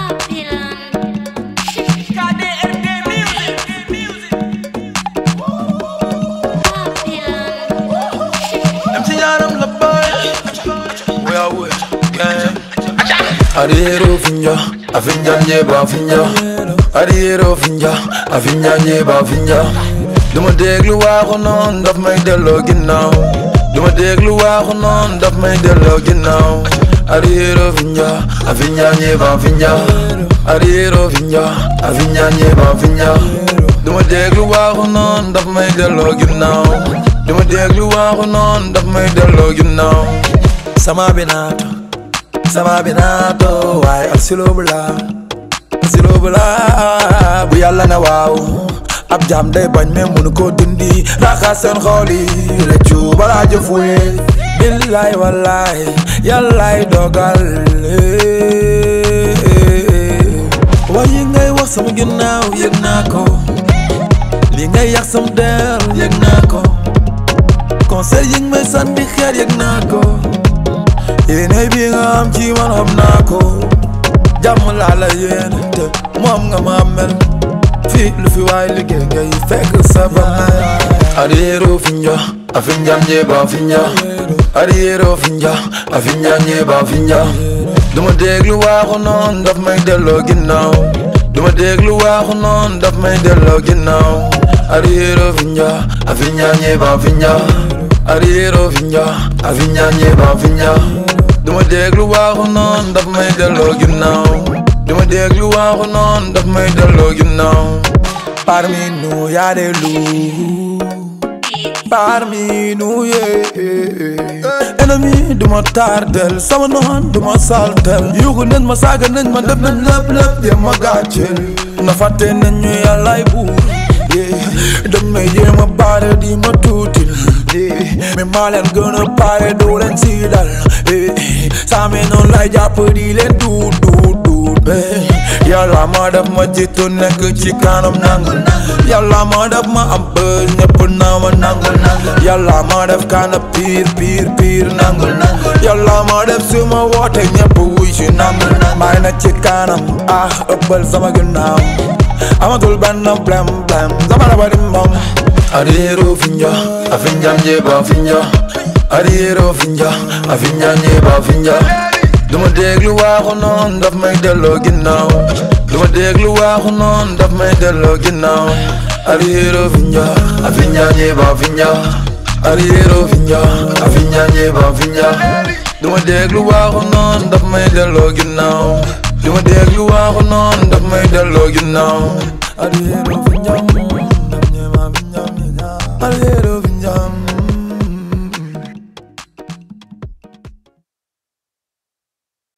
MC Yaram la boy We are with gang Ariero finja, afinja nyeba finja Ariero finja, afinja nyeba finja Duma déglu waaxu noon daf may delloo ginnaaw Duma déglu waaxu noon daf may delloo ginnaaw Ariero finja, afinja nyeba finja Ariero finja, afinja nyeba finja Duma déglu waaxu noon daf may delloo ginnaaw Duma déglu waaxu noon daf may delloo ginnaaw Sama binato Sama binato Waaye al silo bula Al silo bula Bu yàlla ne waaw ab jaam day bañ mais mënu ko dindi raxas seen xol yi rëccu balaa jëfuye billaay wallaay yàllaay dogal waaye ngay wax sama ginnaaw yëg naa ko li ngay yàq sama der yëg naa ko conseil yi nga may sànni xeer yëg naa ko yéene bi nga am ci man xam naa ko jàmm laa la yéene te moom nga ma mel fii lu fi waay liggéey ngay fekk sa baay Ariero finja, afinja nyeba finja Ariero finja, afinja nyeba finja Duma déglu waaxu noon daf may delloo ginnaaw Duma déglu waaxu noon daf may delloo ginnaaw Ariero finja, afinja nyeba finja Ariero finja, afinja nyeba finja Duma déglu waaxu noon daf may delloo ginnaaw Duma déglu waaxu noon daf may delloo ginnaaw Parmi nous y'a des loups Parmi nous yeah Ennemi du ma tardel sama noon du ma saltel yuuxu nañ ma saaga nañ ma def nañ lépp lépp yem ma gàcceel na fàtte nañ ñu yàllaay buur yeah dañ may jéem a baare di ma tuutil yeah mais maa leen gën a pare doo leen si dal yeah saame noonu lay jàpp di leen duut duut duut yeah yàlla ma def ma jiitu nekk ci kanam nangul yàlla ma def ma am bës ñëpp naa ma nangul yàlla ma def kana piir piir piir nangul yàlla ma def su ma woote ñëpp wuy si nangul maay na ci kanam ah ëppal sama ginnaaw amatul benn blem blem sama raba di moom Ariero finja, afinja nyeba finja Ariero finja, afinja nyeba finja Duma déglu waaxu noon daf may delloo ginnaaw Duma déglu waaxu noon daf may delloo ginnaaw Ariero finja, afinja nyeba finja Ariero finja, afinja nyeba finja Duma déglu waaxu noon daf may delloo ginnaaw Duma déglu waaxu noon daf may delloo ginnaaw Ariero finjam, nam ñema finjam, Ariero